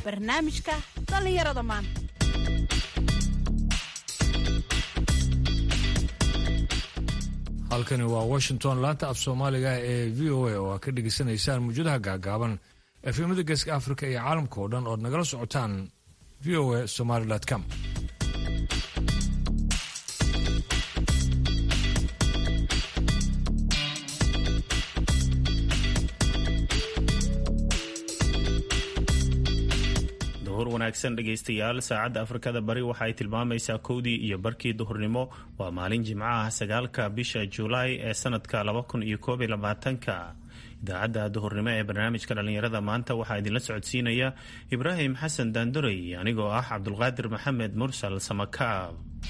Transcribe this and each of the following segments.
barnaamijka dhallinyarada maanta halkani waa washington laanta af soomaaliga ee v o a oo aad ka dhegaysanaysaan muujadaha gaagaaban efemada geeska africa iyo caalamka oo dhan ood nagala socotaan v o a somaly com duhur wanaagsan dhegaystayaal saacadda afrikada bari waxa ay tilmaamaysaa kowdii iyo barkii duhurnimo waa maalin jimco ah sagaalka bisha julaay ee sanadka laba kun iyo koob iyo labaatanka idaacadda duhurnimo ee barnaamijka dhallinyarada maanta waxaa idinla socodsiinaya ibraahim xasan daanduray anigoo ah cabdulqaadir maxamed mursal samakaab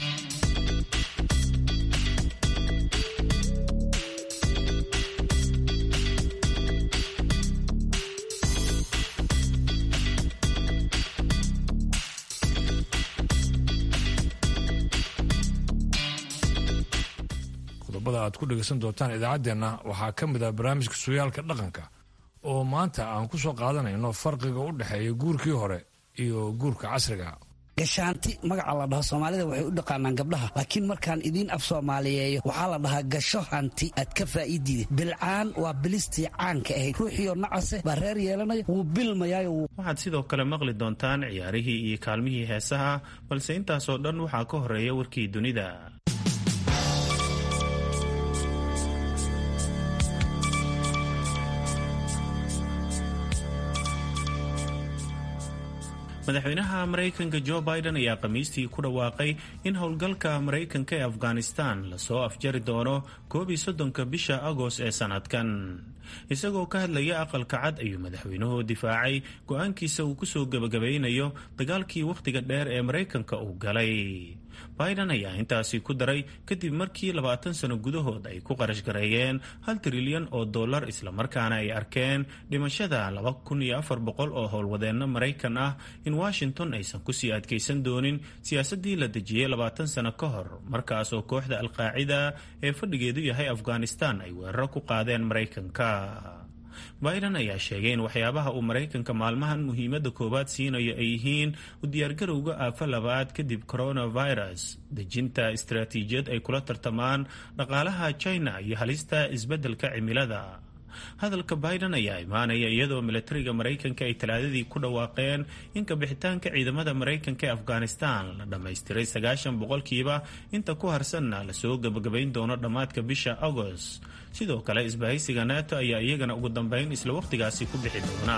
qodobada aad ku dhegaysan doontaan idaacaddeenna waxaa ka mid ah barnaamijka sooyaalka dhaqanka oo maanta aan ku soo qaadanayno farqiga u dhexeeya guurkii hore iyo guurka casriga gashaanti magaca la dhaho soomaalida waxay u dhaqaanaan gabdhaha laakiin markaan idiin af soomaaliyeeyo waxaa la dhahaa gasho hanti aad ka faa'iidide bilcaan waa bilistii caanka ahayd ruuxiioo nacase baa reer yeelanaya wuu bilmayaayo waxaad sidoo kale maqli doontaan ciyaarihii iyo kaalmihii heesaha balse intaasoo dhan waxaa ka horeeya warkii dunida madaxweynaha maraykanka jo biden ayaa khamiistii ku dhawaaqay in howlgalka maraykanka ee afghanistan lasoo afjari doono koob iyo soddonka bisha agost ee sanadkan isagoo ka hadlaya aqalka cad ayuu madaxweynuhu difaacay go-aankiisa uu kusoo gebagabaynayo dagaalkii wakhtiga dheer ee maraykanka uu galay biden ayaa intaasi ku daray kadib markii labaatan sano gudahood ay ku qarash gareeyeen hal trilyan oo dollar islamarkaana ay arkeen dhimashada laba kun iyo afar boqol oo howlwadeenno maraykan ah in washington aysan kusii adkaysan doonin siyaasaddii la dejiyey labaatan sano ka hor markaas oo kooxda alqaacida ee fadhigeedu yahay afghanistan ay weeraro ku qaadeen maraykanka biden ayaa sheegay in waxyaabaha uu maraykanka maalmahan muhiimadda koowaad siinayo ay yihiin u diyaargarowga aafo labaad kadib coronavirus dejinta istaraatiijiyad ay kula tartamaan dhaqaalaha china iyo halista isbeddelka cimilada hadalka biden ayaa imaanaya iyadoo milatariga maraykanka ay talaadadii ku dhawaaqeen in kabixitaanka ciidamada maraykanka ee afghanistan la dhammaystiray sagaashan boqolkiiba inta ku harsanna lasoo gebagabayn doono dhammaadka bisha agost sidoo kale isbahaysiga nato ayaa iyagana ugu dambeyn isla wakhtigaasi ku bixi doona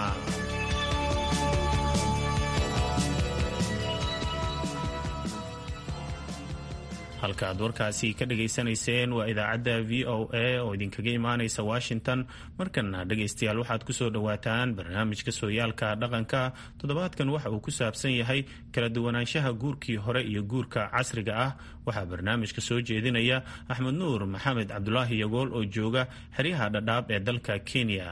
halka aad warkaasi ka dhagaysanayseen waa idaacadda v o a oo idinkaga imaanaysa washington markana dhegaystayaal waxaad kusoo dhowaataan barnaamijka sooyaalka dhaqanka toddobaadkan waxa uu ku saabsan yahay kala duwanaanshaha guurkii hore iyo guurka casriga ah waxaa barnaamijka soo jeedinaya axmed nuur maxamed cabdulaahi yagool oo jooga xeryaha dhadhaab ee dalka kenya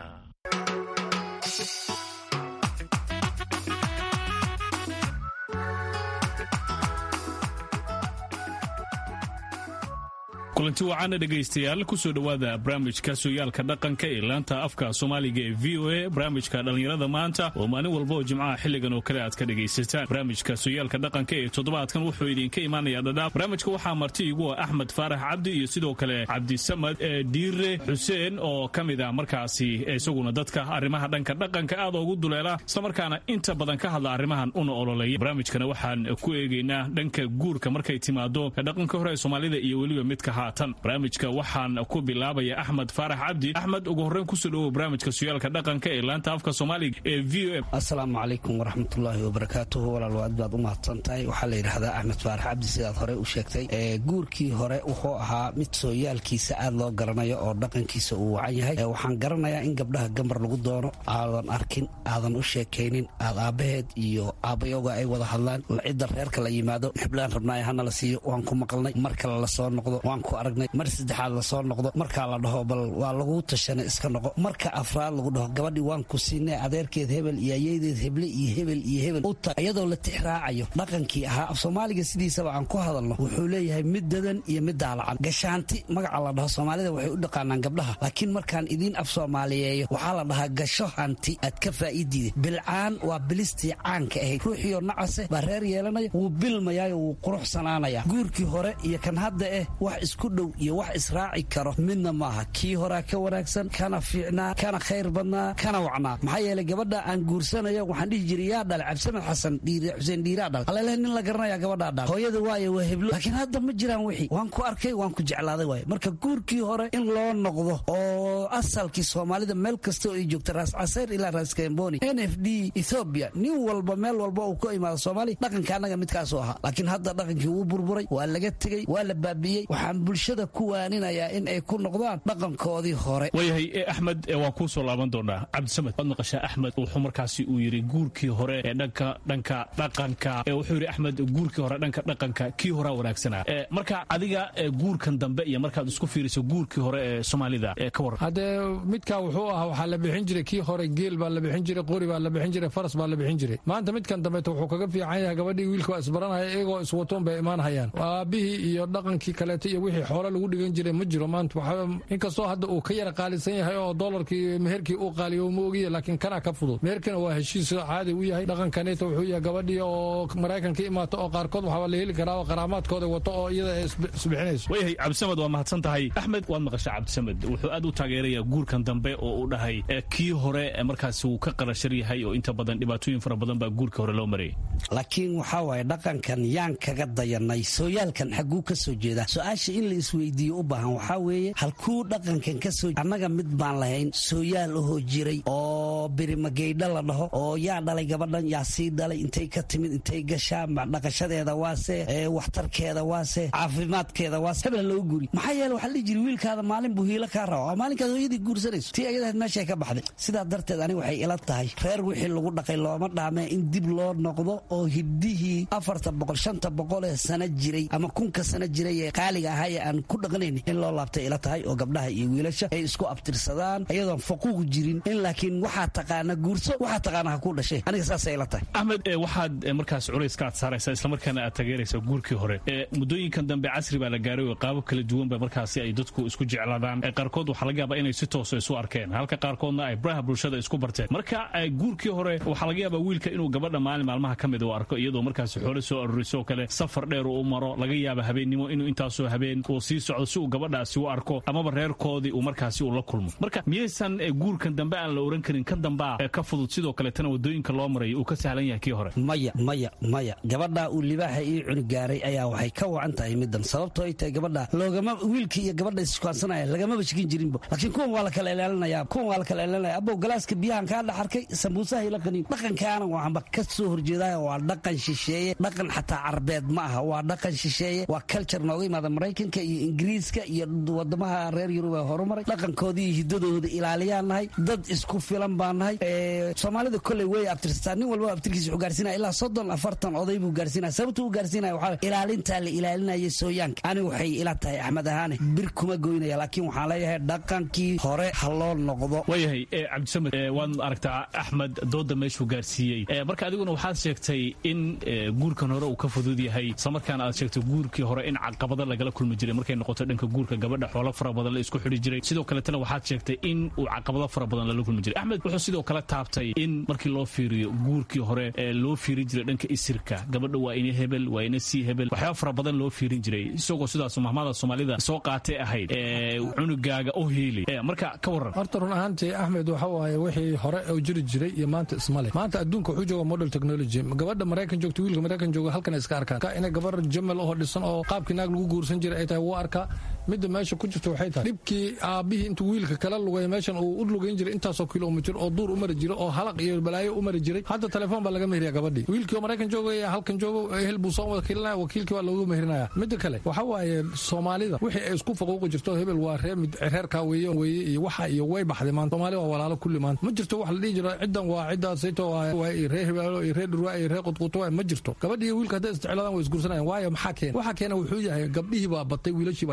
kulanti wacaana dhegaystayaal kusoo dhowaada barnaamijka sooyaalka dhaqanka ee laanta afka soomaaliga ee v o a barnaamijka dhallinyarada maanta oo maalin walba oo jimcaha xilligan oo kale aad ka dhegaysataan barnaamijka sooyaalka dhaqanka ee toddobaadkan wuxuu idinka imaanayaa dhadhaab barnaamijka waxaa marti igu ah axmed faarax cabdi iyo sidoo kale cabdisamad diire xuseen oo ka mid ah markaasi isaguna dadka arrimaha dhanka dhaqanka aad ugu duleela islamarkaana inta badan ka hadla arrimahan una ololeeya barnaamijkana waxaan ku eegaynaa dhanka guurka markay timaado dhaqanka hore ee soomaalida iyo weliba midka barnaamijka waxaan ku bilaabaya axmed faarax cabdi axmed ugu horreyn kusoo dhowow barnaamijka suyaalka dhaqanka ee laanta afka soomaaliga ee v o m assalaamu calaykum waraxmatullaahi wabarakaatuhu walaal aad baad u mahadsan tahay waxaa la yidhahdaa axmed faarax cabdi sidaad horey u sheegtay guurkii hore wuxuu ahaa mid sooyaalkiisa aad loo garanayo oo dhaqankiisa uu wacan yahay waxaan garanayaa in gabdhaha gambar lagu doono aadan arkin aadan u sheekaynin aad aabbaheed iyo aabbayoga ay wada hadlaan cidda reerka la yimaado xiblaan rabnaayo hana la siiyo waan ku maqalnay mar kale lasoo noqdo waan ku aragnay mar saddexaad lasoo noqdo markaa la dhaho bal waa laguu tashana iska noqo marka afraad lagu dhaho gabadhii waan ku siinay adeerkeed hebel iyo ayadeed heble iyo hebel iyo hebel u tag iyadoo la tix raacayo dhaqankii ahaa af soomaaliga sidiisaba aan ku hadalno wuxuu leeyahay mid dadan iyo mid daalacan gashaanti magaca la dhaho soomaalida waxay u dhaqaanaan gabdhaha laakiin markaan idiin af soomaaliyeeyo waxaa la dhahaa gasho hanti aad ka faa'iidiida bilcaan waa bilistii caanka ahayd ruuxiioo nacase baa reer yeelanaya wuu bilmayaayo wuu quruxsanaanaya guurkii hore iyo kan hadda eh wax isku dhow iyo wax israaci karo midna maaha kii horaa ka wanaagsan kana fiicnaa kana khayr badnaa kana wacnaa maxaa yeelay gabadha aan guursanayo waxaan dhihi jiray yaa dhal cabdisamed xasan xuseen dhiiraa dhal aleleh nin la garanaya gabadhaa dhal hooyada waaye waa heblo laakiin hadda ma jiraan wixii waan ku arkay waan ku jeclaaday waaye marka guurkii hore in loo noqdo oo asalkii soomaalida meel kasta oo ay joogta raas caseer ilaa raas kamboni n f d ethoobiya nin walba meel walba uu ka imaado soomaaliya dhaqanka annaga midkaasuu ahaa laakiin hadda dhaqankii wuu burburay waa laga tegey waa la baabi'iyey waxaan bulshada ku waaninayaa in ay ku noqdaan dhaqankoodii hore waayahay axmed waan kuu soo laaban doonaa cabdisamed waad maqashaa axmed wuxuu markaasi uu yidhi guurkii hore ee dhanka dhanka dhaqanka wuxuu yidhi axmed guurkii hore dhanka dhaqanka kii horaa wanaagsanaa marka adiga guurkan dambe iyo markaad isku fiiriso guurkii hore ee soomaalida ka waran haddee midkaa wuxuu ahaa waxaa la bixin jiray kii hore geel baa la bixin jiray qori baa la bixin jiray faras baa la bixin jiray maanta midkan dambeeta wuxuu kaga fiican yahay gabadhii wiilka waa isbaranaya iyagoo iswatoon bay imaanhayaan aabihii iyo dhaqankii kaleeto iyo wixii xoolo lagu dhigan jiray ma jiro maanta inkastoo hadda uu ka yara qaalisan yahay oo dolarkii meherkii uu qaaliyo ma ogiya laakiin kanaa ka fudud meherkina waa heshiis caadi u yahay dhaqankaneeta wuxuu yahay gabadhii oo maraykan ka imaata oo qaarkood waxaa la heli karaa oo qaraamaadkooda wato oo iyada ay isbixinayso waayahay cabdisamed waa mahadsan tahay axmed waad maqashaa cabdisamed wuxuu aad u taageerayaa guurkan dambe oo uu dhahay kii hore markaasi wuu ka qarashar yahay oo inta badan dhibaatooyin fara badan baa guurka hore loo marayay laakiin waxaa waaye dhaqankan yaan kaga dayanay sooyaalkan xagguu ka soo jeedaa su-aasha in la isweydiiyo u baahan waxaa weeye halkuu dhaqankan ka soo annaga mid baan lahayn sooyaal ahoo jiray oo birimageydha la dhaho oo yaa dhalay gabadhan yaa sii dhalay intay ka timid intay gashaa dhaqashadeeda waase waxtarkeeda waase caafimaadkeeda waase hebel loo guri maxaa yeele waxaa la dhihi jiri wiilkaada maalin buu hiilo kaa raba oo maalinkaad hooyadii guursanayso tii ayadahayd meeshay ka baxday sidaa darteed aniga waxay ila tahay reer wixii lagu dhaqay looma dhaamee in dib loo noqdo oo hiddihii afarta boqol shanta boqol ee sana jiray ama kunka sana jiray ee qaaliga ahaa ee aan ku dhaqanayn in loo laabtay ila tahay oo gabdhaha iyo wiilasha ay isku abtirsadaan iyadoon faquuq jirin in laakiin waxaa taqaana guurso waxaa taqaana ha ku dhashay aniga saasay ila tahay axmed waxaad markaas culayska aad saaraysaa islamarkaana aad tageeraysaa guurkii hore muddooyinkan dambe casri baa la gaaray oo qaabab kala duwanba markaasi ay dadku isku jeclaadaan qaarkood waxaa laga yaabaa inay si toosa isu arkeen halka qaarkoodna ay baraha bulshada isku barteen marka guurkii hore waxaa laga yaabaa wiilka inuu gabadha maalin maalmaha ka mid u arko iyadoo markaasi xoolo soo arurisoo kale safar dheer uu maro laga yaaba habeennimo inuu intaasoo habeen uu sii socdo si uu gabadhaasi u arko amaba reerkoodii uu markaasi uu la kulmo marka miyaysan guurkan dambe aan la oran karin kan dambaa ka fudud sidoo kaletana wadooyinka loo marayo uu ka sahlan yahay kii hore maya maya maya gabadha uu libaaxa ii cuni gaaray ayaa waxay ka wacan tahay middan sababtoo ay tahay gabadha loogama wiilkii iyo gabadha iskuansanaya lagamaba shikin jirinbo laakiin kuwan waa la kala ilaalinaya kuwan waa la kala ilaalinaya abow galaaska biyahan kaa dhex arkay sambuusaha ila qaniin dhaqankaana waxaanba ka soo horjeedaya waa dhaqan shisheeye dhaqan xataa carbeed ma aha waa dhaqan shisheeye waa culture nooga yimaada maraykanka iyo ingiriiska iyo wadamaha reer yurub ee horumaray dhaqankoodii iyo hiddadooda ilaaliyaan nahay dad isku filan baan nahay soomaalida kolley way abtirsataa nin walba abtirkiisa wuxuu gaarsiinaya ilaa soddon afartan oday buu gaarsiinaya sababta uu gaarsiinaya waxaa ilaalintaa la ilaalinaya sooyaanka ani waxay ila tahay axmed ahaane bir kuma goynaya laakiin waxaan leeyahay dhaqankii hore ha loo noqdo waayahay cabdisamed waad aragtaa axmed dooda meeshuu gaarsiiyey marka adiguna waxaad sheegtay in guurkan hore uu ka fudud yahay islamarkaana aad sheegtay guurkii hore in caqabada lagala kulmi jiray markay noqoto dhanka guurka gabadha xoolo fara badan la isku xidhi jiray sidoo kaletana waxaad sheegtay in uu caqabado fara badan lala kulmi jiray axmed wuxuu sidoo kale taabtay in markii loo fiiriyo guurkii hore loo fiirin jiray dhanka isirka gabadha waa ina hebel waa ina sii hebel waxyaaba fara badan loo fiirin jiray isagoo sidaas mahmada soomaalida soo qaatay ahayd cunugaaga oo hiili marka ka waran horta run ahaantii axmed waxa waaye wixii hore oo jiri jiray iyo maanta ismale maanta adduunka wuxuu jooga model technology gabadha maraykan joogta wiilka maraykan jooga halkan iska arkaan ka inay gabar jamal oo dhisan oo qaabkii naag lagu guursan jiray ay tahay wuu arkaa midda meesha ku jirta waxay tahay dhibkii aabbihii intuu wiilka kala lugay meeshan uu u lugayn jiray intaasoo kilomitir oo duur u mari jiray oo halaq iyo balaayo u mari jiray hadda telefoon baa laga mehriya gabadhii wiilkii oo maraykan joogaya halkan joogo ehel buu soo wakiilinaya wakiilkii waa loogu mehrinaya midda kale waxa waaye soomaalida wixii ay isku faquuqi jirto hebel waa ree mid reerkaa weeye weeye iyo waxa iyo way baxday maanta soomaali waa walaalo kulli maanta ma jirto wax la dhihi jiro ciddan waa ciddaasayto waa iyo ree hibaalo iyo ree dhurwaa iyo ree qudquuto waa ma jirto gabadhii iyo wiilka hadday isjeclaadaan way isguursanayaan waayo maxaa keena waxa keena wuxuu yahay gabdhihii baa batay wiilashii baa yaraaday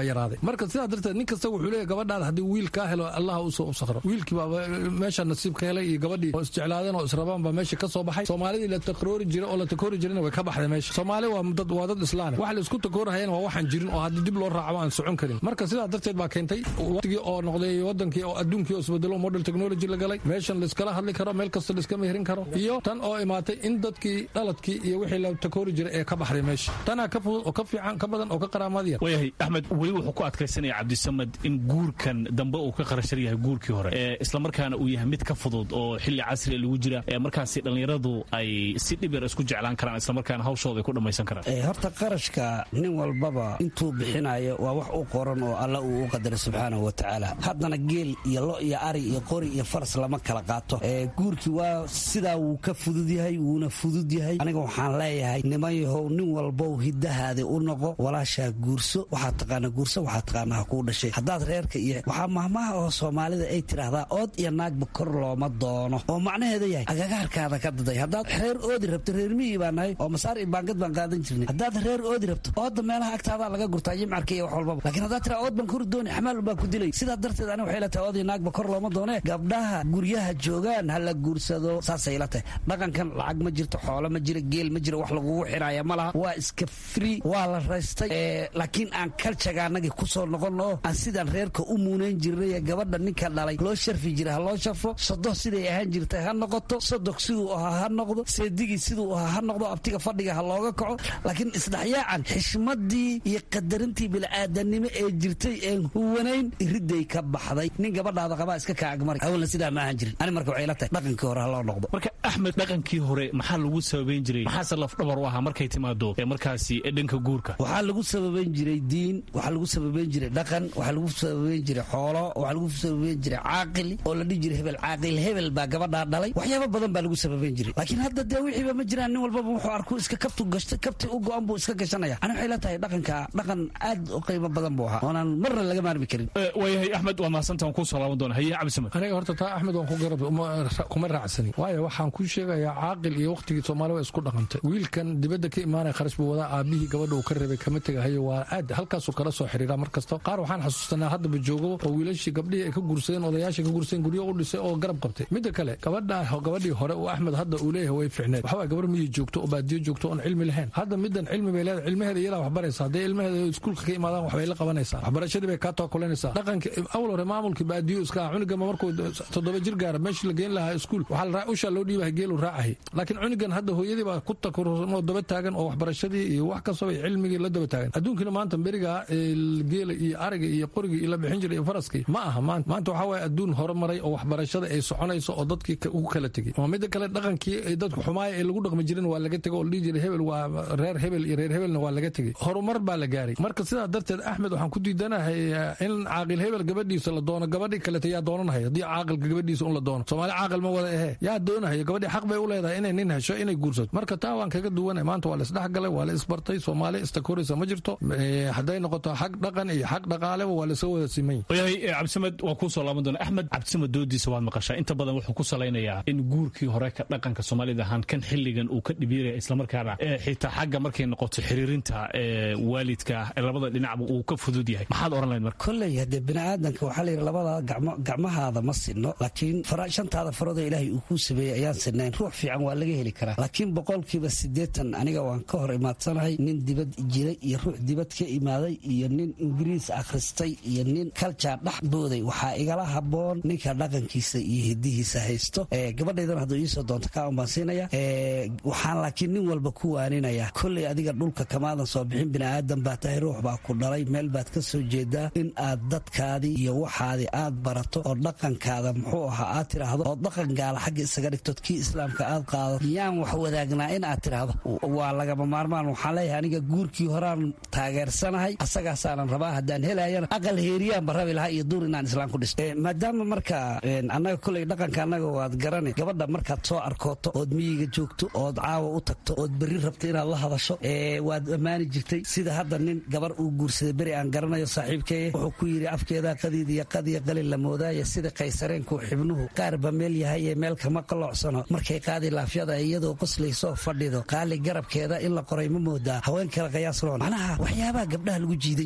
marka sidaa darteed nin kasta wuxuu leeyahy gabadhaada haddii wiil kaa helo allah usoo u sakro wiilkii baa meesha nasiib ka helay iyo gabadhii oo isjeclaadeen oo israbaan baa meesha ka soo baxay soomaalidii la takroori jiray oo la takoori jirayna way ka baxday meesha soomaali waa dad waa dad islaane wax la isku takoorahayana waa waxaan jirin oo haddii dib loo raaco aan socon karin marka sidaa darteed baa keentay waqtigii oo noqday wadankii oo adduunkii oo isbedelo model technology la galay meeshan laiskala hadli karo meel kasta laiska meherin karo iyo tan oo imaatay in dadkii dhaladkii iyo wixii la takoori jiray ee ka baxday meesha tanaa ka fudud oo ka fiican ka badan oo ka qaraamaad yar waayahay axmed weli wuxuu ku adkaysanaya cabdisamad in guurkan dambe uu ka qarashar yahay guurkii hore ee islamarkaana uu yahay mid ka fudud oo xilli casriga lagu jira ee markaasi dhallinyaradu ay si dhib yar isku jeclaan karaan islamarkaana hawshooda ay ku dhammaysan karaan horta qarashka nin walbaba intuu bixinayo waa wax u qoran oo alla uu u qadaray subxaanahu wa tacaala haddana geel iyo lo iyo ari iyo qori iyo faras lama kala qaato guurkii waa sidaa wuu ka fudud yahay wuuna fudud yahay aniga waxaan leeyahay niman yahow nin walbow hiddahaadi u noqo walaashaa guurso waxaad taqaana guurso waxaad taqaana ha kuu dhashay haddaad reerka iyo waxaa mahmaha oo soomaalida ay tidhaahdaa ood iyo naagba kor looma doono oo macnaheeda yahay agagaarkaada ka daday haddaad reer oodi rabto reer miyii baa nahay oo masaar iyo baangad baan qaadan jirnay haddaad reer oodi rabto ooda meelaha agtaadaa laga gurtaa jimcarka iyo wax walbaba laakiin haddaad tiraa ood baan kori dooni xamaal baa ku dilay sidaa darteed aniga waxay la tahay ood iyo naagba kor looma doonee gabdhaha guryaha joogaan ha la guursado saasay la tahay dhaqankan lacag ma jirto xoolo ma jira geel ma jira wax lagugu xiraya ma laha waa iska free waa la raystay laakiin aan kaljaga annagii kusoo noqonno aan sidaan reerka u muunayn jirnay gabadha ninka dhalay loo sharfi jira ha loo sharfo sodoh siday ahaan jirtay ha noqoto sodog siduu ahaa ha noqdo seedigii siduu ahaa ha noqdo abtiga fadhiga ha looga kaco laakiin isdhexyaacan xishmadii iyo qadarintii bilaadanimo ee jirtay een huwanayn iriday ka baxday nin gabadhaada qabaa iska kaagmari hawlna sidaa ma ahan jirin ani marka waxay la tahay dhaqankii hore ha loo noqdo marka axmed dhaqankii hore maxaa lagu sababayn jiray maxaase lafdhabar u ahaa markay timaado ee markaasi dhanka guurka waxaa lagu sababayn jiray diin waxaa lagu sababayn jiray dhaqan waxaa lagu sababayn jiray xoolo waxaa lagu sababayn jiray caaqil oo la dhihi jiray hebel caaqil hebel baa gabadhaa dhalay waxyaaba badan baa lagu sababayn jiray laakiin hadda dee wixiiba ma jiraan nin walbaba wuxuu arku iska kabtu gashtay kabti u go-an buu iska gashanaya ani waxay la tahay dhaqanka dhaqan aad u qiimo badan buu ahaa oonaan marna laga maarmi karin waayahay axmed waa mahadsantaa waan kuu soo laaban doona haye cabdisamad aniga horta taa axmed waan ku garab kuma raacsani waayo waxaan ku sheegayaa caaqil iyo waqtigii soomaali waa isku dhaqantay wiilkan dibadda ka imaanaya kharash buu wadaa aabihii gabadha uu ka reebay kama tegahayo waa aad halkaasuu kala soo xiriira mar kasta qaar waxaan xasuustanaa haddaba joogo oo wiilashii gabdhihii ay ka guursadeen odayaashii ka guursadeen guryo u dhisay oo garab qabtay midda kale gabadha gabadhii hore uu axmed hadda uu leeyahay way ficneed waxaa gabar miyi joogto oo baadiyo joogto oon cilmi lahayn hadda middan cilmi bay leedahay cilmaheeda iyadaa wax baraysa hadday ilmaheeda iskuulka ka imaadaan waxbay la qabanaysaa waxbarashadii bay kaa tookulanaysaa dhaqanka awal hore maamulkii baadiyo iska ah cunugama markuu toddoba jir gaara meeshii la geen lahaa iskuul waxaa ushaa loo dhiibahay geelu raacahay laakiin cunugan hadda hooyadii baa ku takursan oo daba taagan oo waxbarashadii iyo wax kastaba cilmigii la daba taagan adduunkina maanta beriga geela iyo ariga iyo qorigii la bixin jiray iyo faraskii ma aha maanta maanta waxaa waaye adduun horumaray oo waxbarashada ay soconayso oo dadkii ugu kala tegey oo midda kale dhaqankii ay dadku xumaaya ee lagu dhaqmi jirin waa laga tegay oo la dhihi jiray hebel waa reer hebel iyo reer hebelna waa laga tegey horumar baa la gaaray marka sidaa darteed axmed waxaan ku diidanahay in caaqil hebel gabadhiisa la doono gabadhii kalete yaa doonanahay haddii caaqilka gabadhiisa un la doono soomaali caaqil ma wada ahee yaa doonahayo gabadhii xaq bay u leedahay inay nin hesho inay guursato marka taa waan kaga duwanay maanta waa la isdhexgalay waa la isbartay soomaali istakoraysa ma jirto hadday noqoto xag dhaqan iyo xag dhaqaaleba waa lasoo wada simay waayahay cabdisamed waa kuu soo laaban doona axmed cabdisamed doodiisa waad maqashaa inta badan wuxuu ku salaynayaa in guurkii hore ka dhaqanka soomaalida ahaan kan xilligan uu ka dhibiiraya islamarkaana xitaa xagga markay noqoto xiriirinta waalidka labada dhinacba uu ka fudud yahay maxaad oran lahayd marka kolley haddee bini'aadanka waxaa layidhi labada gacmahaada ma sinno laakiin shantaada faroodoo ilaahay uu kuu sameeyey ayaan sinnayn ruux fiican waa laga heli karaa laakiin boqolkiiba siddeetan aniga waan ka hor imaadsanahay nin dibad jiray iyo ruux dibad ka imaaday iyo nin ingiriis akhristay iyo nin kaljaar dhex booday waxaa igala habboon ninka dhaqankiisa iyo hidihiisa haysto gabadhaydana hadduu iisoo doonto kaa un baan siinaya waxaan laakiin nin walba ku waaninaya kolley adiga dhulka kamaadan soo bixin bini'aadan baa tahay ruux baa ku dhalay meel baad ka soo jeedaa in aad dadkaadii iyo waxaadii aad barato oo dhaqankaada muxuu ahaa aad tidhaahdo oo dhaqan gaala xagga isaga dhigtood kii islaamka aad qaado yaan wax wadaagnaa in aad tidhaahdo waa lagama maarmaan waxaan leeyahay aniga guurkii horaan taageersanahay asagaasaanan rabaa haddaan helayana aqal heeriyaanba rabi lahaa iyo duur inaan islaam ku dhisto maadaama marka annaga kolley dhaqanka annaga waad garane gabadha markaad soo arkooto ood miyiga joogto ood caawa u tagto ood berri rabto inaad la hadasho waad ammaani jirtay sida hadda nin gabar uu guursaday beri aan garanayo saaxiibkeeye wuxuu ku yidhi afkeedaa qadiid iyo qadiya qalin la moodaaya sida qaysareenku xibnuhu qaarba meel yahay ee meel kama qaloocsano markay qaadi laafyada iyadoo qoslaysoo fadhido qaali garabkeeda in la qoray ma moodaa haween kale qiyaas loon macnaha waxyaabaha gabdhaha lagu jiidan jiray lagu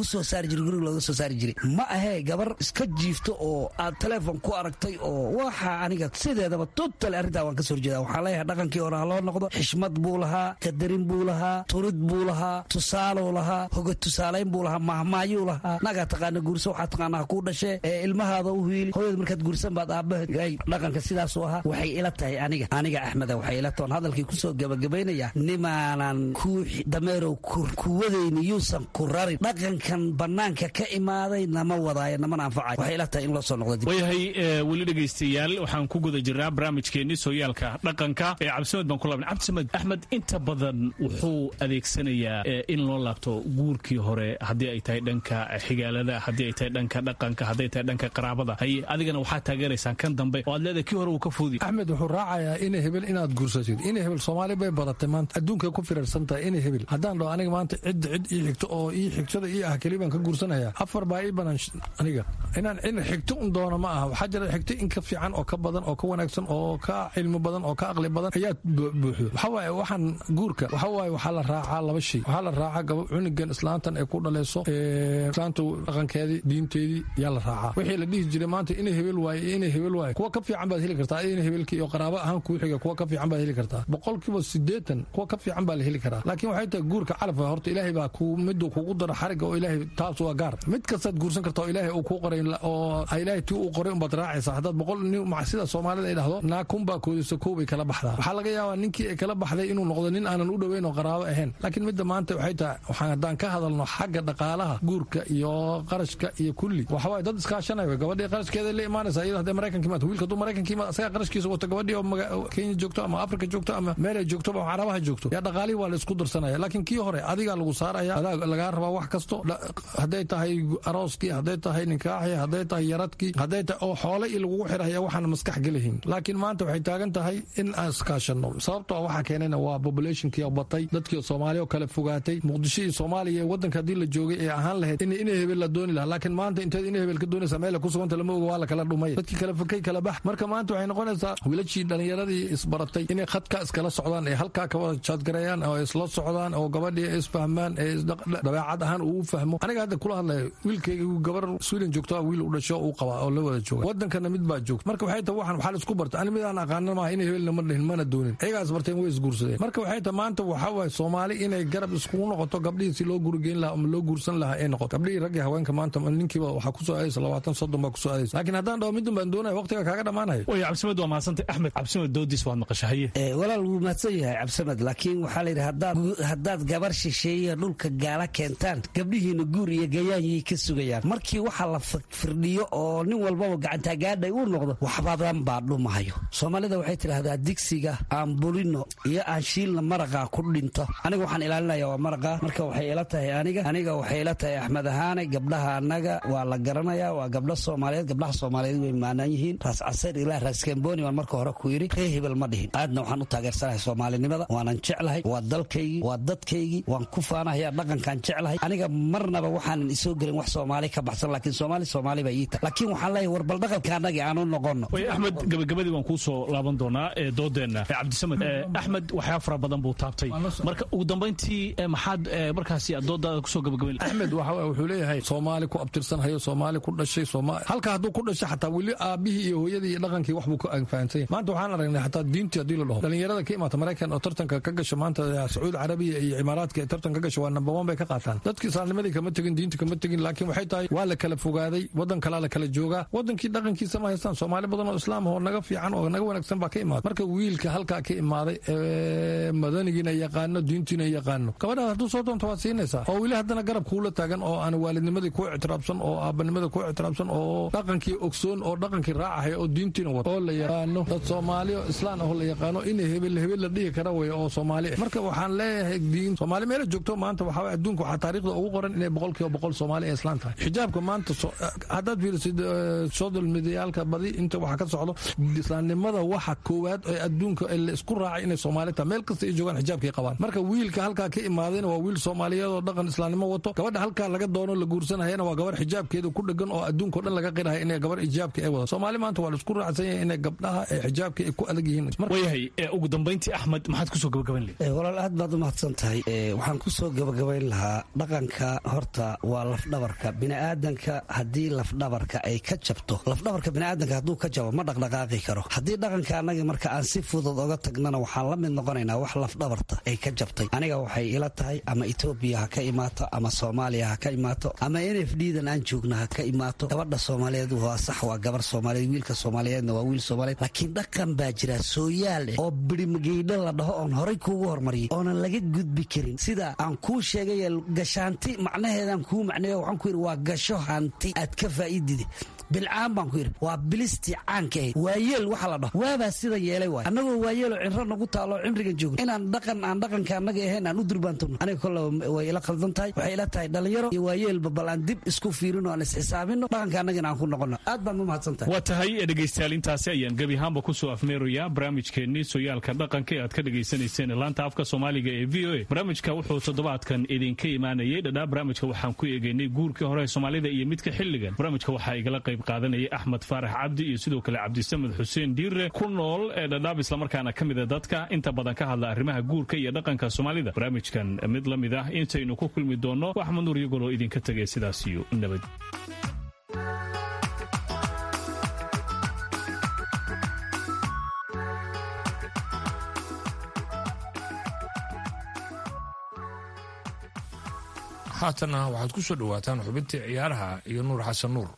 soo saari jiray guriga looga soo saari jiray ma ahee gabar iska jiifto oo aad teleefon ku aragtay oo waxa aniga sideedaba total arrintaa waan ka soo horjeeda waxaan leeyahay dhaqankii hore ha loo noqdo xishmad buu lahaa qadarin buu lahaa turid buu lahaa tusaaluu lahaa hoga tusaalayn buu lahaa mahmaayuu lahaa nagaa taqaana guurso waxaa taqaanaa kuu dhashee ee ilmahaada u hiili hooyada markaad guursan baad aabbahay dhaqanka sidaasuu ahaa waxay ila tahay aniga aniga axmeda waxay ila tahay hadalkii kusoo gabagabaynaya nimaanan ku dameerow kuwadayni yuusan ku rarin dhaqankan bannaanka ka imaaday nama wadaayo namana anfacayo waxay ila tahay in loo soo noqdo dib waayahay weli dhegaystayaal waxaan ku guda jirnaa barnaamijkeenni sooyaalka dhaqanka ee cabdisamed baan ku laabnay cabdisamed axmed inta badan wuxuu adeegsanayaa in loo laabto guurkii hore haddii ay tahay dhanka xigaalada haddii ay tahay dhanka dhaqanka hadday tahay dhanka qaraabada haye adigana waxaad taageeraysaan kan dambe oo aad leedahay kii hore uu ka fuudi axmed wuxuu raacayaa inay hebel inaad guursatid inay hebel soomaali bay badatay maanta adduunkay ku firarsan tahay inay hebel haddaan dhaho aniga maanta cidda cid ii xigto oo ii xigtada ii ah keli baan ka guursanaya afar baa ii banaan aniga inaan in xigto un doono ma aha waxaa jira xigto in ka fiican oo ka badan oo ka wanaagsan oo ka cilmi badan oo ka aqli badan ayaa buuxdo waxaa waaye waxaan guurka waxaa waaye waxaa la raacaa laba shay waxaa la raacaa gaba cunigan islaantan ay ku dhalayso islaanta dhaqankeedii diinteedii yaa la raacaa wixii la dhihi jiray maanta inay hebel waaye iyo inay hebel waaye kuwa ka fiican baad heli kartaa inay hebelkii iyo qaraabo ahaan kuu xiga kuwa ka fiican baad heli kartaa boqolkiiba sideetan kuwa ka fiican baa la heli karaa laakiin waxay tahay guurka calafka horta ilaahay baa ku miduu kugu daro xariga oo ilaahay taas waa gaar mid kastaad guursan karta oo ilaahay uu kuu qoray oo ilaahay tii uu qoray umbaad raacaysa haddaad boqol nin sida soomaalida ay dhahdo naakun baa koodisa koobay kala baxdaa waxaa laga yaabaa ninkii ay kala baxday inuu noqdo nin aanan u dhoweyn oo qaraabo ahayn laakiin midda maanta waxay tahay waxaan haddaan ka hadalno xagga dhaqaalaha guurka iyo qarashka iyo kulli waxawaaye dad iskaashanaya gabadhii qarashkeeda la imaanaysa iyada hadday maraykanka imaad wiilka hadduu maraykanka imaad asagaa qarashkiisa wato gabadhii oo kenya joogto ama afrika joogto ama meel ay joogto ama carabaha joogto yaa dhaqaalihii waa la isku darsanaya laakiin kii hore adigaa lagu saaraya adaa lagaa rabaa wax kasto hadday tahay arooskii hadday tahay ninkaaxii hadday tahay yaradkii hadday tahay oo xoole iyo lagugu xiraya waxaan maskax gelahin laakiin maanta waxay taagan tahay in aan iskaashanno sababtoo waxaa keenayna waa populationkii oo batay dadkii soomaaliya oo kale fogaatay muqdisho iyo soomaaliya waddanka haddii la joogay ee ahaan lahayd in ina hebel la dooni lahaa laakiin maanta inteed ina hebel ka doonaysa meel ku suganta lama oga waa la kala dhumay dadkii kala fakay kala bax marka maanta waxay noqonaysaa wiilashii dhallinyaradii isbaratay inay khadka iskala socdaan ee halkaa ka wada jaadgareeyaan oo isla socdaan oo gabadhii isfahmaan ee dabeecad ahaan uu u fahmo aniga hadda kula hadlaya wiilkayga gabar sweden joogto wiil u dhasho uu qabaa oo la wada jooga wadankana mid baa joogta marka waxay tahay waxaan waxaa la isku barta ani midaan aqaana maaha inay hebelna ma dhihin mana doonin ayagaas barteen way isguursadeen marka waxay tahay maanta waxaa waaye soomaali inay garab iskugu noqoto gabdhihii si loo gurigeyn lahaa ama loo guursan lahaa ay noqoto gabdhihii raggii haweenka maanta ninkiiba waxaa kusoo aadaysa labaatan soddon baa kusoo aadaysa laakiin haddaan dhaho midun baan doonaya waqtiga kaaga dhammaanaya way cabdisamed waa mahadsantay axmed cabdisamed doodiis waad maqashahaye walaal wuu mahadsan yahay cabdisamed laakiin waxaa la yidhi haddaad gabar shisheeye dhulka gaala keentaan gabdhihiina guur iyo gayaanyay ka sugayaan markii waxa la firdhiyo oo nin walbaba gacantaagaadhay uu noqdo waxbadan baa dhumahayo soomaalida waxay tidhaahdaa digsiga aan bulino iyo aan shiilna maraqaa ku dhinto aniga waxaan ilaalinaya waa maraqa marka waxay ila tahay aniga aniga waxay ila tahay axmed ahaane gabdhaha annaga waa la garanaya waa gabdho soomaaliyeed gabdhaha soomaaliyeed way maanaan yihiin raas casayr ilaa raas kamboni baan marka hore ku yidhi ree hebel ma dhihin aadna waxaan u taageersanahay soomaalinimada waanan jeclahay waa dalkaygii waa dadkaygii waan ku faanahaya dhaqankaan jeclahay aniga marnaba waxaanan isoo gelin wax soomaali ka baxsan laakiin soomaali soomaali baa ii tahay laakiin waxaan leeyahay war bal dhaqanka annagii aan u noqono way axmed gabagabadii waan kuu soo laaban doonaa ee doodeenna cabdisamed axmed waxyaa fara badan buu taabtay marka ugu dambayntii maxaad markaasi aad doodaada kusoo gabagabayn axmed waxa wuxuu leeyahay soomaali ku abtirsanhayo soomaali ku dhashay halka hadduu ku dhashay xataa weli aabihii iyo hooyadii iyo dhaqankii wax buu ka fahansanya maanta waxaan aragnay xataa diintii haddii la dhaho dhalinyarada ka imaata maraykan oo tartanka ka gasha maanta sacuudi carabiya iyo imaaraadka ee tartan ka gasha waa number one bay ka qaataan dadkii islaamnimadii kama tegin diinta kama tegin laakiin waxay tahay waa la kala fogaaday waddan kalaa la kala joogaa wadankii dhaqankiisa ma haystaan soomaali badan oo islaam oo naga fiican oo naga wanaagsan baa ka imaada marka wiilka halkaa ka imaaday ee madanigiina yaqaano diintiina yaqaano gabadhaas hadduu soo doonto waad siinaysaa oo weli haddana garab kuula taagan oo aan waalidnimadii ku ictiraabsan oo aabanimada ku ictiraabsan oo dhaqankii ogsoon oo dhaqankii raacahaya oo diintiina wata oo la yaqaano dad soomaali oo islaan ah oo la yaqaano in hebel hebel la dhihi kara wey oo soomaali ah marka waxaan leeyahay diin soomaali meela joogto maanta waxaa waye adduunka waxaa taariikhda ugu qoran inay boqolkiiba boqol soomaali ay islaan tahay xijaabka maanta haddaad fiirisid social mediayaalka badi inta waxa ka socdo islaamnimada waxa koowaad ee adduunka la isku raacay inay soomaali tahay meel kasta ay joogaan xijaabkay qabaan marka wiilka halkaa ka imaadayna waa wiil soomaaliyeed oo dhaqan islaamnimo wato gabadha halkaa laga doono la guursanayana waa gabar xijaabkeeda ku dhegan oo adduunkao dhan laga qirahay inay gabar xijaabka ay wada soomaali maanta waa la isku raacsan yahay inay gabdhaha ee xijaabka ay ku adag yihiin wayahay ugu dambayntii axmed maxaad kusoo gabagabayn lahayd walaal aad baad u mahadsan tahay waxaan kusoo gabagabayn lahaa dhaqanka horta waa lafdhabarka biniaadanka haddii lafdhabarka ay ka jabto lafdhabarka biniaadanka hadduu ka jabo ma dhaqdhaqaaqi karo haddii dhaqanka annaga marka aan si fudud oga tagnana waxaan la mid noqonaynaa wax lafdhabarta ay ka jabtay aniga waxay ila tahay ama etoobiya ha ka imaato ama soomaaliya ha ka imaato ama n f d dan aan joogna ha ka imaato gabadha soomaaliyeed waa sax waa gabar soomaaliyeed wiilka soomaaliyeedna waa wiil soomaaliyeed laakiin dhaqan baa jira sooyaal eh oo birimgeydho la dhaho oon horay kuugu hormariyay oonan laga gudbi karin sida aan kuu sheegay gashaanti macnaheedaan kuu macneeyo waxaan ku yidhi waa gasho hanti aad ka faa'iidide bilcaan baan ku yidhi waa bilistii caanka ahayd waayeel waxa la dhaho waabaa sida yeelay waay annagoo waayeeloo cinro nagu taalo cimrigan joogno inaan dhaqan aan dhaqanka annaga ahayn aan u durbaantono aniga kolle way ila khaldan tahay waxay ila tahay dhalinyaro iyo waayeelba bal aan dib isku fiirino aan isxisaabino dhaqanka annagana aan ku noqono aad baan u mahadsan tahay waa tahay dhegaystayaal intaasi ayaan gebi ahaanba kusoo afmeerayaa barnaamijkeennii sooyaalka dhaqanka ee aad ka dhagaysanayseen laanta afka soomaaliga ee v o a barnaamijka wuxuu toddobaadkan idinka imaanayay dhadhaa barnaamijka waxaan ku eegaynay guurkii hore soomaalida iyo midka xilligan barnaamijka waxaa igala qayb qaadanayay axmed faarax cabdi iyo sidoo kale cabdisamed xuseen diire ku nool ee dhadhaab islamarkaana ka mida dadka inta badan ka hadla arrimaha guurka iyo dhaqanka soomaalida barnaamijkan mid la mid ah intaynu ku kulmi doonno axmed nuur iyagoloo idinka tegay sidaas iyo nabad haatanna waxaad ku soo dhowaataan xubintii ciyaaraha iyo nuur xasan nuur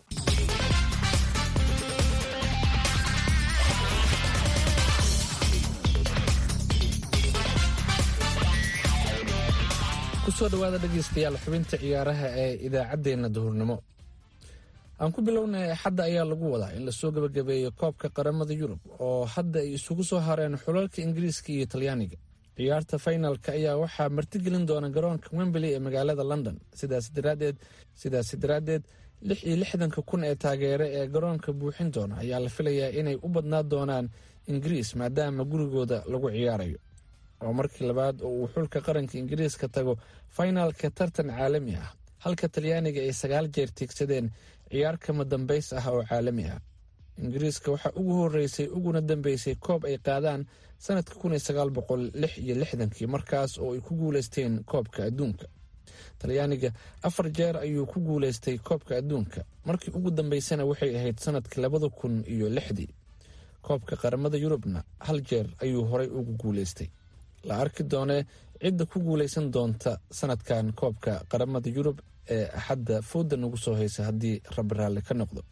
kusoo dhowaada dhegaystayaal xubinta ciyaaraha ee idaacaddeenna duhurnimo aan ku bilownay axadda ayaa lagu wadaa in lasoo gebagabeeyo koobka qaramada yurub oo hadda ay isugu soo hareen xulalka ingiriiska iyo talyaaniga ciyaarta faynalka ayaa waxaa martigelin doona garoonka wembley ee magaalada london sidaas daraaddeed sidaasi daraaddeed lix iyo lixdanka kun ee taageere ee garoonka buuxin doona ayaa la filayaa inay u badnaa doonaan ingiriis maadaama gurigooda lagu ciyaarayo oo markii labaad oo uu xulka qaranka ingiriiska tago faynaalka tartan caalami ah halka talyaaniga ay sagaal jeer tiigsadeen ciyaar kama dambays ah oo caalami ah ingiriiska waxaa ugu horeysay uguna dambeysay koob ay qaadaan sanadka kun iyo sagaal boqol lix iyo lixdankii markaas oo ay ku guuleysteen koobka adduunka talyaaniga afar jeer ayuu ku guuleystay koobka adduunka markii ugu dambeysana waxay ahayd sanadkii labada kun iyo lixdii koobka qaramada yurubna hal jeer ayuu horay ugu guuleystay la arki doonee cidda ku guuleysan doonta sanadkan koobka qaramada yurub ee axadda fooda nagu soo haysa haddii rabi raalli ka noqdo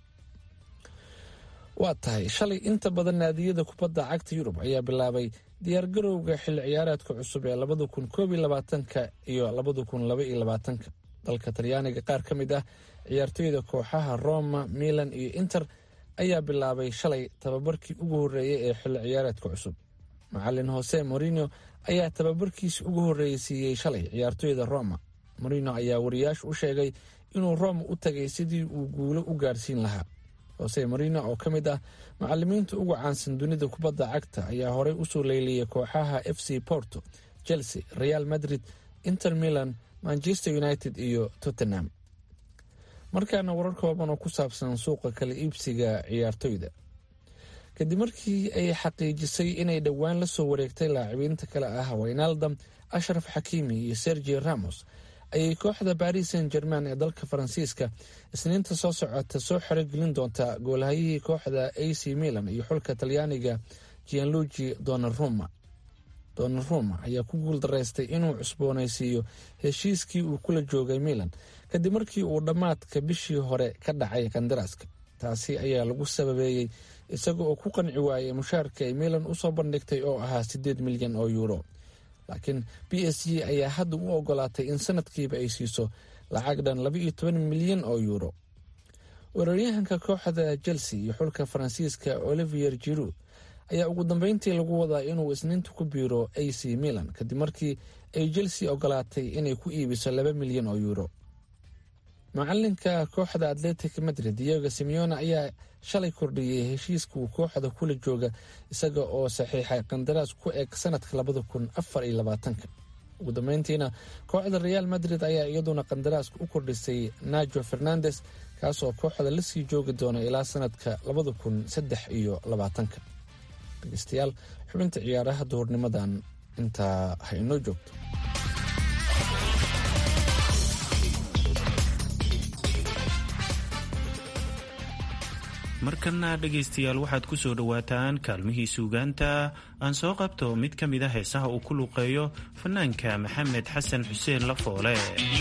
waa tahay shalay inta badan naadiyada kubadda cagta yurub ayaa bilaabay diyaargarowga xilli ciyaareedka cusub ee labada kun koob iyo labaatanka iyo labada kun laba iyo labaatanka dalka talyaaniga qaar ka mid ah ciyaartoyda kooxaha roma milan iyo inter ayaa bilaabay shalay tababarkii ugu horreeyay ee xilli ciyaareedka cusub macalin hose morino ayaa tababarkiisi ugu horreeyey siiyey shalay ciyaartoyda roma morino ayaa wariyaashu u sheegay inuu roma u tagay sidii uu guulo u gaarsiin lahaa hose morino oo ka mid ah macalimiinta ugu caansan dunida kubadda cagta ayaa horey usoo leyliyay kooxaha f c porto chelsea real madrid inter milan manchester united iyo tottenham markaana warar kooban oo ku saabsan suuqa kala iibsiga ciyaartoyda kadib markii ay xaqiijisay inay dhowaan la soo wareegtay laacibiinta kale ah waynaldam ashraf xakiimi iyo sergi ramos ayay kooxda baris saint german ee dalka faransiiska isniinta soo socota soo xerogelin doontaa goolhayihii kooxda a c milan iyo xulka talyaaniga gianluigi donaruma donaruma ayaa ku guul daraystay inuu cusboonaysiiyo heshiiskii uu kula joogay milan kadib markii uu dhammaadka bishii hore ka dhacay kandaraaska taasi ayaa lagu sababeeyey isaga oo ku qanci waayay mushaarka ay milan usoo bandhigtay oo ahaa siddeed milyan oo yuuro laakiin b s g ayaa hadda u ogolaatay in sanadkiiba ay siiso lacag dhan laba iyo toban milyan oo yuuro weeraryahanka kooxda chelsea iyo xulka faransiiska olivier jiru ayaa ugu dambeyntii lagu wadaa inuu isniinta ku biiro a c milan kadib markii ay chelsea ogolaatay inay ku iibiso laba milyan oo yuuro macalinka kooxda atletic madrid diego simeone ayaa shalay kordhiyey heshiiska uu kooxda kula jooga isaga oo saxiixay qandaraas ku eg sanadka labada kun afar iyo labaatanka ugu dambeyntiina kooxda real madrid ayaa iyaduna qandaraaska u kordhisay najo fernandes kaasoo kooxda lasii joogi doona ilaa sanadka labada kun saddex iyo labaatanka dhegeystayaal xubinta ciyaaraha duhurnimadan intaa ha inoo joogto markana dhegaystayaal waxaad ku soo dhowaataan kaalmihii suugaanta aan soo qabto mid ka mid a heesaha uu ku luuqeeyo fanaanka maxamed xasan xuseen lafoole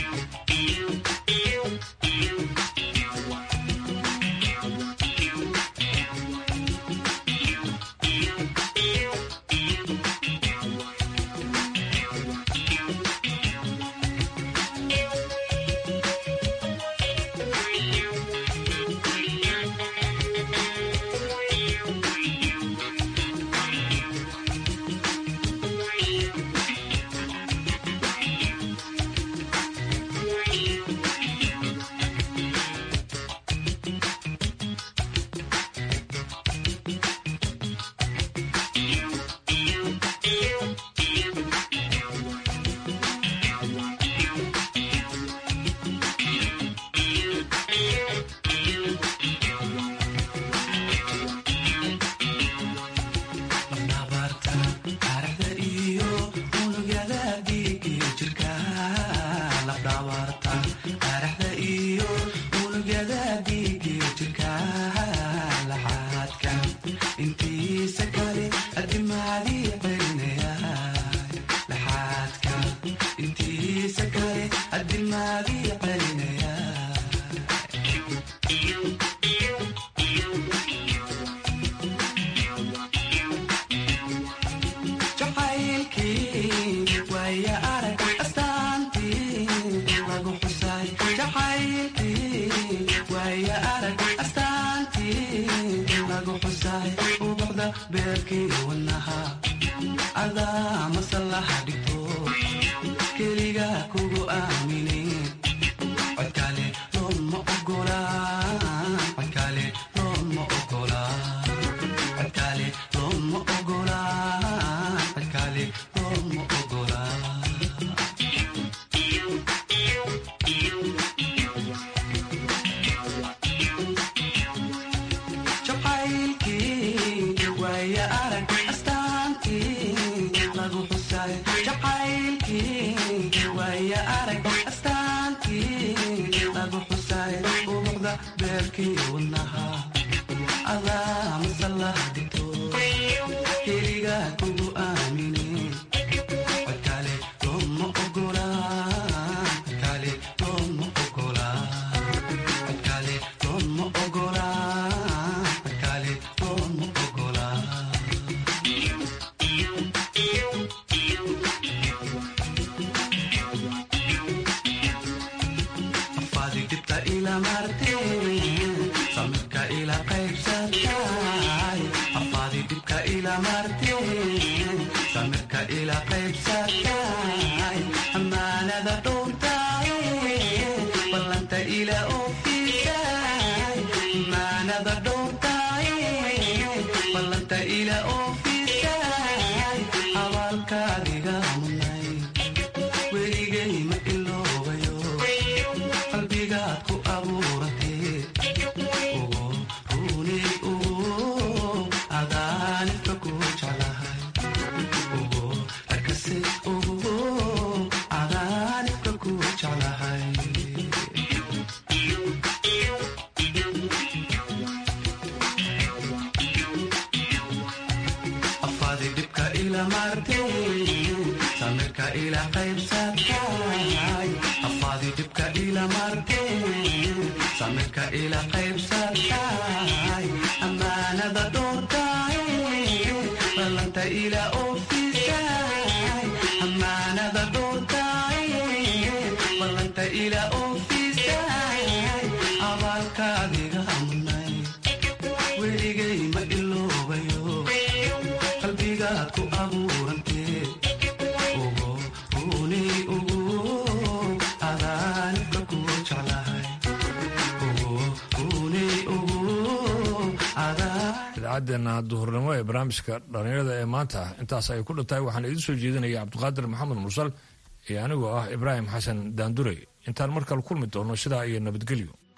idaacaddeena duhurnimo ee barnaamijka dhallinyarada ee maanta intaas ay ku dhantahay waxaan idiin soo jeedinaya cabdiqaadir maxamed mursal iyo anigoo ah ibraahim xasan daandurey intaan markale kulmi doono sidaa iyo nabadgelyo